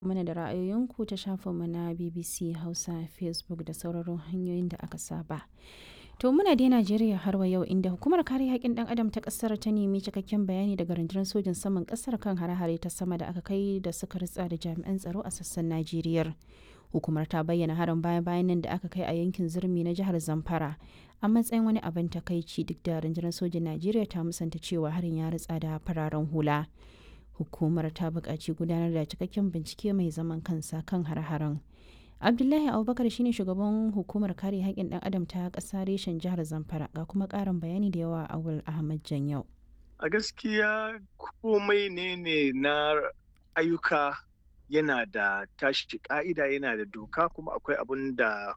mana da ra'ayoyinku ta shafinmu na BBC Hausa, Facebook da sauraron hanyoyin da aka saba. To muna dai Najeriya har wa yau inda hukumar kare haƙƙin ɗan adam ta ƙasar ta nemi cikakken bayani daga rundunar sojin saman ƙasar kan hare-hare ta sama da aka kai da suka ritsa da jami'an tsaro a sassan Najeriya. Hukumar ta bayyana harin baya-bayan nan da aka kai a yankin Zurmi na jihar Zamfara a matsayin wani abin takaici duk da rundunar sojin Najeriya ta musanta cewa harin ya ritsa da fararen hula. Hukumar ta buƙaci gudanar da cikakken bincike mai zaman kansa kan har-haren. Abdullahi Abubakar shine shugaban hukumar kare haƙƙin ɗan adam ta ƙasa reshen jihar Zamfara ga kuma ƙarin bayani da yawa a Awul Ahmad Janyau. A gaskiya komai ne ne na ayyuka yana da tashi ka'ida yana da doka kuma akwai abin da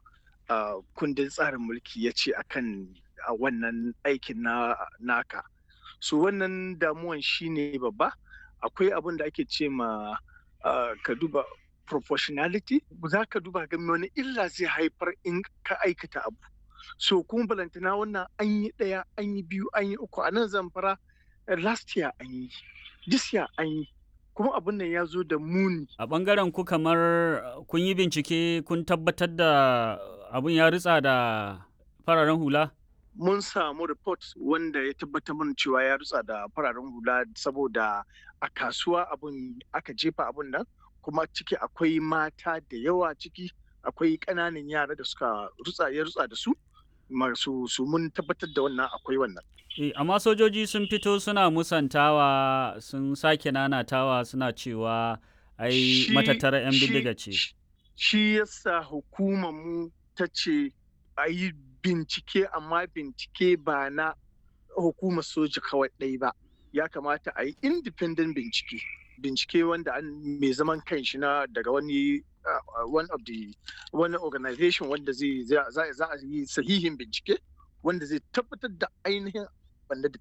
kundin tsarin mulki ya ce akan a wannan aikin na naka. So wannan damuwan shine babba akwai abin da ake ce ma ka duba proportionality za ka duba ga wani illa zai haifar in ka aikata abu so kuma balantana wannan an yi ɗaya an yi biyu an yi uku a nan zamfara last year an yi this year an yi kuma abin nan ya zo da muni a ɓangaren ku kamar kun yi bincike kun tabbatar da abin ya ritsa da fararen hula mun samu report wanda ya tabbatar mana cewa ya rutsa da fararen hula saboda a kasuwa abun aka jefa abun nan kuma ciki akwai mata da yawa ciki akwai ƙananan yara da suka rutsa ya rutsa da su masu su mun tabbatar da wannan akwai wannan E, amma sojoji sun fito suna musantawa sun sake nanatawa suna cewa ai matattara 'yan bindiga ce. Shi yasa hukumar mu ta ce a yi bincike amma bincike ba na hukumar soja kawai ɗai ba ya kamata a yi independent bincike bincike wanda an mai zaman kanshi na daga wani uh, one of the wani organization wanda zai za a yi sahihin bincike wanda zai tabbatar da ainihin wanda da